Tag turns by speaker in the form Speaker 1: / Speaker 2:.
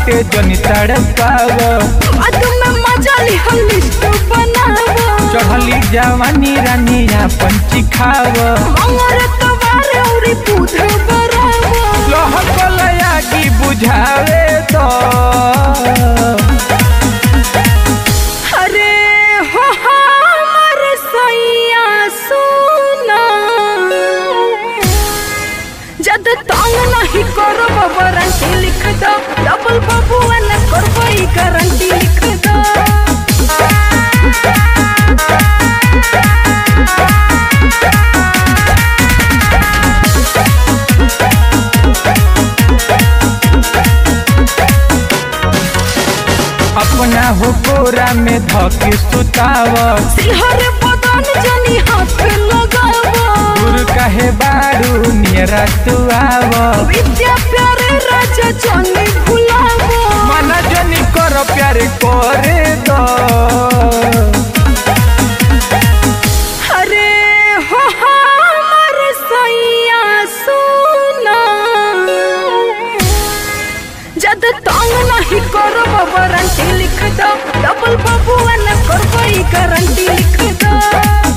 Speaker 1: बाटे जनी तड़पाव
Speaker 2: बाद में मजा ली हम लिस्ट बनावा
Speaker 1: चढ़ली जवानी रानी अपन चिखाव
Speaker 2: मंगर तवार औरी पूध बरावा
Speaker 1: लहकलया की बुझावे तो
Speaker 2: अरे हो हमर सैया सुना जद तंग नहीं करब वारंटी लिख दो डबल बबुआ न करब ई गारंटी लिख दो
Speaker 1: अपना हो कोरा में धके सुताव
Speaker 2: सिहर बदन जनी हाथ लगावा
Speaker 1: दूर कहे बारू नियरा तू आव
Speaker 2: विद्या प्यारे राजा जनी भुलावा
Speaker 1: मन जनी कर प्यार करे दो
Speaker 2: अरे हो हमर सैया सुना जद तंग नहीं करब वारंटी लिख दो डबल बबुआ न करब ई गारंटी लिख दो